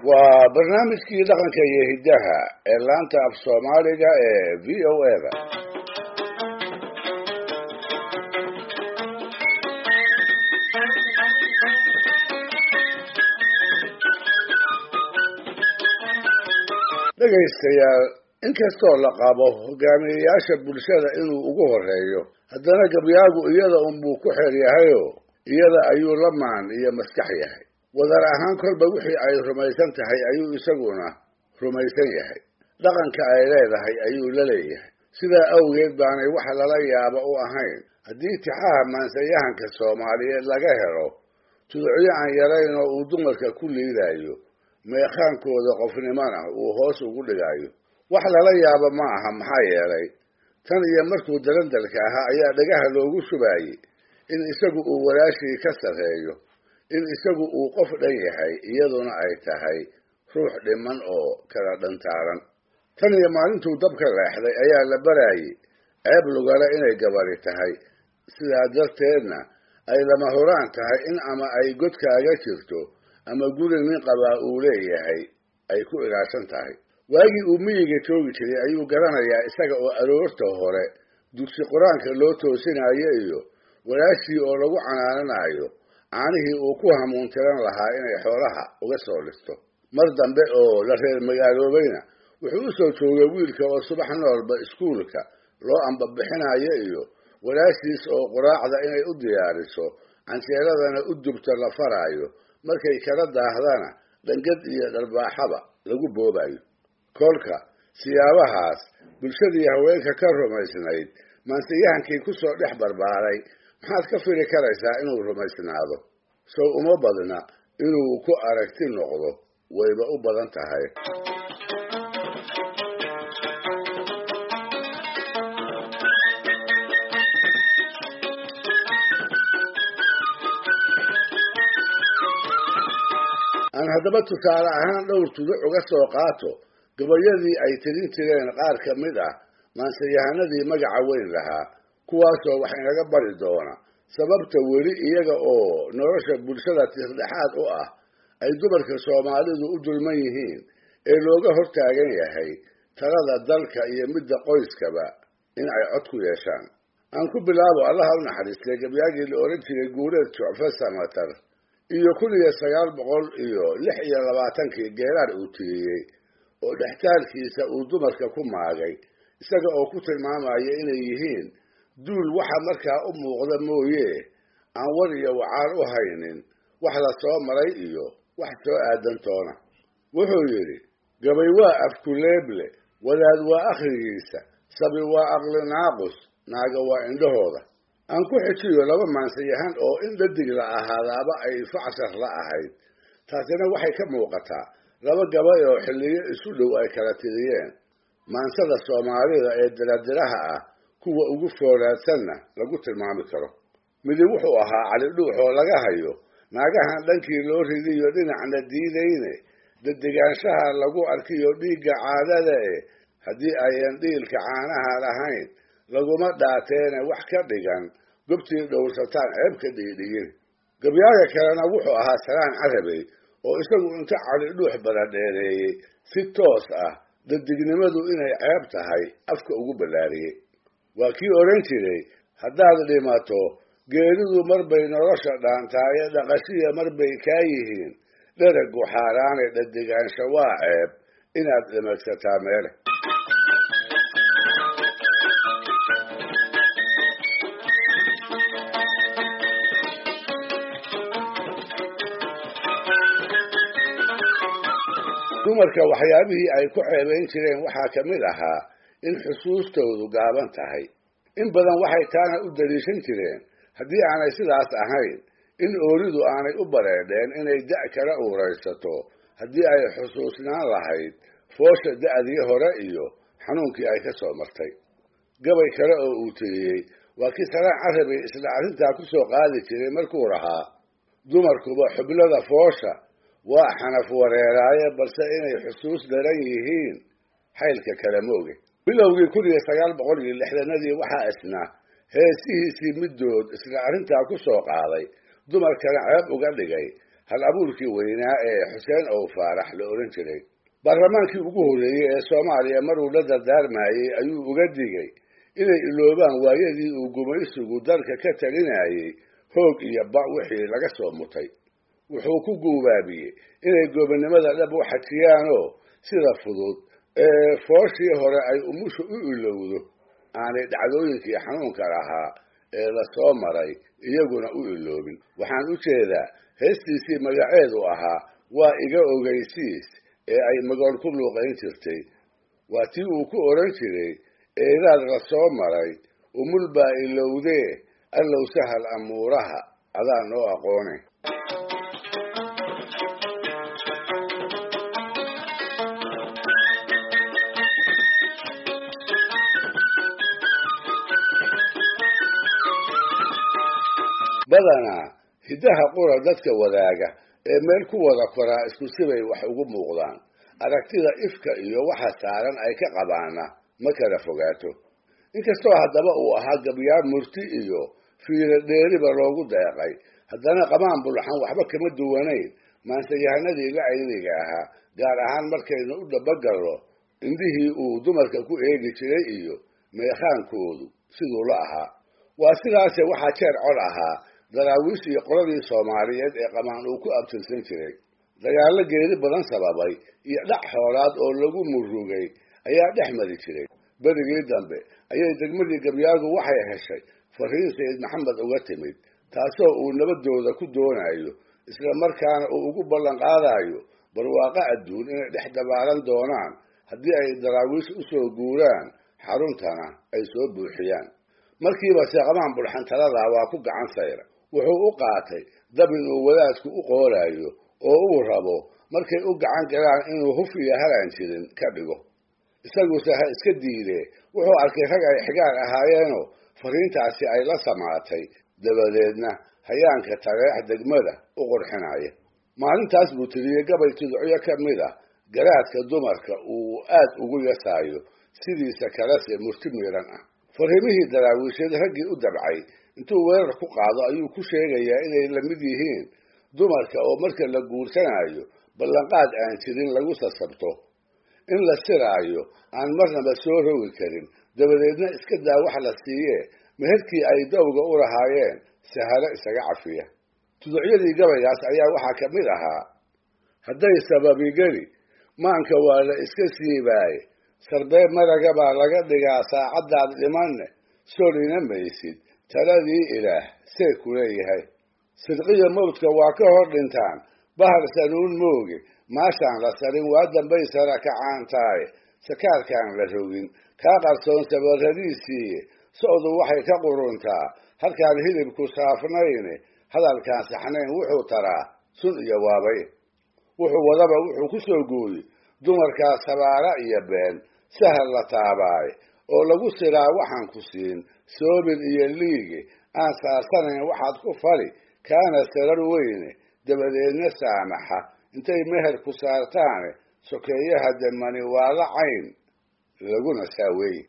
waa barnaamijkii dhaqanka iyo hiddaha ee laanta af soomaaliga ee v o eda dhegaystayaal inkastoo la qabo hogaamiyeyaasha bulshada inuu ugu horeeyo haddana gabyaagu iyada unbuu ku xeer yahayo iyada ayuu la maan iyo maskax yahay wadar ahaan kolba wixii ay rumaysan tahay ayuu isaguna rumaysan yahay dhaqanka ay leedahay ayuu la leeyahay sidaa awgeed baanay wax lala yaabo u ahayn haddii tixaha maansayahanka soomaaliyeed laga helo tudocyo aan yarayn oo uu dumarka ku liidaayo meekhaankooda qofnimona uu hoos ugu dhigaayo wax lala yaabo ma aha maxaa yeelay tan iyo markuu dalandalka ahaa ayaa dhagaha loogu shubaayey in isagu uu walaashii ka sarreeyo in isagu uu qof dhan yahay iyaduna ay tahay ruux dhiman oo kala dhantaaran tan iyo maalintuu dabka leexday ayaa la baraayey ceeb lugale inay gabadhi tahay sidaa darteedna ay lama huraan tahay in ama ay godkaaga jirto ama guri nin qabaa uu leeyahay ay ku ilaashan tahay waagii uu miyiga joogi jiray ayuu garanayaa isaga oo aroorta hore dugsi qur-aanka loo toosinayo iyo walaashii oo lagu canaananayo caanihii uu ku hamuuntiran lahaa inay xoolaha uga soo dhisto mar dambe oo la reer magaaloobayna wuxuu u soo joogay wiilka oo subax noolba iskuulka loo ambabixinayo iyo walaashiis oo quraacda inay u diyaariso canjeeladana u dubto la faraayo markay kala daahdana dhangad iyo dharbaaxaba lagu boobayo kolka siyaabahaas bulshadii haweenka ka rumaysnayd maansiyahankii ku soo dhex barbaaray maxaad ka fili karaysaa inuu rumaysnaado sow uma badna inuu ku aragti noqdo wayba u badan tahay aan haddaba tusaale ahaan dhowr tuduc uga soo qaato gabayadii ay tirin jireen qaar ka mid ah maansayahanadii magaca weyn lahaa kuwaasoo wax inaga bari doona sababta weli iyaga oo nolosha bulshada tiirdhexaad u ah ay dumarka soomaalidu u dulman yihiin ee looga hortaagan yahay talada dalka iyo midda qoyskaba in ay cod ku yeeshaan aan ku bilaabo allaha u naxariistay gabyaagii la oran jiray guureed jucfe samatar iyo kun iyo sagaal boqol iyo lix iyo labaatankii geeraar uu tiriyey oo dhextaalkiisa uu dumarka ku maagay isaga oo ku tilmaamaya inay yihiin duul waxa markaa u muuqda mooye aan war iyo wacaar u haynin wax la soo maray iyo wax soo aadantoona wuxuu yidhi gabay waa afkuleeble wadaad waa akhrigiisa sabi waa aqli naaqus naaga waa indhahooda aan ku xijiyo laba maansayahan oo in dhadig la ahaadaaba ay facshar la ahayd taasina waxay ka muuqataa laba gabay oo xilliyo isu dhow ay kala tiriyeen maansada soomaalida ee diradiraha ah kuwa ugu foolaadsanna lagu tilmaami karo midi wuxuu ahaa cali dhuux oo laga hayo naagahan dhankii loo ridiyo dhinacna diidayne dedigaanshaha lagu arkiyo dhiigga caadada e haddii ayan dhiilka caanaha lahayn laguma dhaateene wax ka dhigan gobtii dhowrsataan ceeb ka dhiidhiyin gabyaaga kalena wuxuu ahaa salaan carabey oo isagu inta cali dhuux baradheereeyey si toos ah dadignimadu inay ceeb tahay afka ugu ballaariyey waa kii odhan jiray haddaad dhimato geeridu marbay nolosha dhaantaaye dhaqashiya marbay kaa yihiin dheragu xaaraane dhadigaansha waa ceeb inaad dhimagsataa meele dumarka waxyaabihii ay ku ceebayn jireen waxaa ka mid ahaa in xusuustoodu gaaban tahay in badan waxay taana u daliishan jireen haddii aanay sidaas ahayn in ooridu aanay u bareedheen inay da' kala uuraysato haddii ay xusuusnaan lahayd foosha da'dii hore iyo xanuunkii ay ka soo martay gabay kale oo uu tiriyey waa kii salaan carabay isla arrintaa ku soo qaadi jiray markuu lahaa dumarkuba xublada foosha waa xanaf wareeraaye balse inay xusuus daran yihiin xaylka kala mooge bilowgii kun iyo sagaal boqol iyo lixdanadii waxaa isna heesihiisii middood isla arrintaa ku soo qaaday dumarkana ceeb uga dhigay hal abuurkii weynaa ee xuseen ow faarax la odhan jiray baarlamaankii ugu horreeyey ee soomaaliya maruu la dardaarmayey ayuu uga digay inay iloobaan waayadii uu gumaysigu dalka ka talinayey hoog iyo ba wixii laga soo mutay wuxuu ku guubaabiyey inay goobannimada dhab u xajiyaanoo sida fudud ee fooshii hore ay umushu u ilowdo aanay dhacdooyinkii xanuunka lahaa ee la soo maray iyaguna u iloobin waxaan u jeedaa heestiisii magaceedu ahaa waa iga ogeysiis ee ay magool ku luuqayn jirtay waa tii uu ku odhan jiray eedaad la soo maray umul baa ilowdee allow sahal amuuraha adaa noo aqoone badanaa hiddaha qura dadka wadaaga ee meel ku wada koraa isku sibay wax ugu muuqdaan aragtida ifka iyo waxa saaran ay ka qabaana ma kala fogaato inkastoo haddaba uu ahaa gabyaar murti iyo fiiro dheeriba loogu deeqay haddana qamaan bulxan waxba kama duwanayn maanseyahanadii la ayniga ahaa gaar ahaan markaynu u dhabagallo indhihii uu dumarka ku eegi jiray iyo meekhaankoodu siduu la ahaa waa sidaase waxaa jeer cod ahaa daraawiish iyo qoladii soomaaliyeed ee qamaan uu ku abtirsan jiray dagaallo geeri badan sababay iyo dhac xoolaad oo lagu murugay ayaa dhex mari jiray berigii dambe ayay degmadii gabyaagu waxay heshay fariin sayid maxamed uga timid taasoo uu nabadooda ku doonayo isla markaana uu ugu ballan qaadayo barwaaqo adduun inay dhex dabaalan doonaan haddii ay daraawiish u soo guuraan xaruntana ay soo buuxiyaan markiiba seeqamaan bulxan taladaa waa ku gacan sayra wuxuu u qaatay dab inuu wadaadku u qooraayo oo uu rabo markay u gacan galaan inuu huf iyo halaan jirin ka dhigo isaguse ha iska diidee wuxuu arkay rag ay xigaar ahaayeenoo fariintaasi ay la samaatay dabadeedna hayaanka tareex degmada u qurxinaya maalintaas buu tiriyey gabay tudocyo ka mid ah garaadka dumarka uu aad ugu yasaayo sidiisa kalese murti miiran ah fariimihii daraawiisheed raggii u dabcay intuu weerar ku qaado ayuu ku sheegayaa inay la mid yihiin dumarka oo marka la guursanayo ballanqaad aan jirin lagu sasabto in la siraayo aan marnaba soo rogi karin dabadeedna iska daa wax la siiyee meherkii ay dowga u lahaayeen sahalo isaga cafiya tuducyadii gabaygaas ayaa waxaa ka mid ahaa hadday sababigeli maanka waa la iska siibaaye sarbee maraga baa laga dhigaa saacaddaad dhimanne solina maysid taladii ilaah see ku leeyahay sidqiyo mawdka waa ka hor dhintaan bahar sanuun mooge maashaan la sarin waa dambay sara kacaan tahay sakaarkaan la rogin kaa qarsoon sabarradiisiiye socdu waxay ka quruntaa halkaan hilibku saafnayne hadalkaan saxnayn wuxuu taraa sun iyo waabay wuxuu wadaba wuxuu ku soo gooyey dumarkaa sabaara iyo been sahal la taabaaye oo lagu siraa waxaan ku siin soobin iyo liige aan saarsanayn waxaad ku fali kaana sarar weyne dabadeedna saamaxa intay meher ku saartaane sokeeyaha demani waa la cayn laguna saaweeye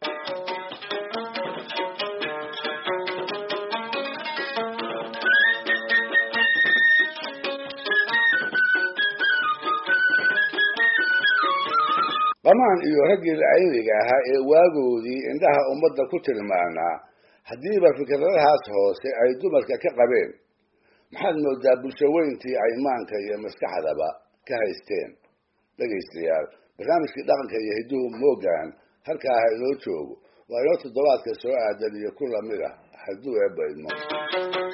qamaan iyo raggii lacayniga ahaa ee waagoodii indhaha ummadda ku tilmaanaa haddiiba fikradahaas hoose ay dumarka ka qabeen maxaad moodaa bulsho weyntii ay maanka iyo maskaxdaba ka haysteen dhegaystayaal barnaamijkii dhaqanka iyo hidduhu moogaan halkaa ha inoo joogo waa inoo toddobaadka soo aadan iyo ku lamid ah hadduu eebba idmo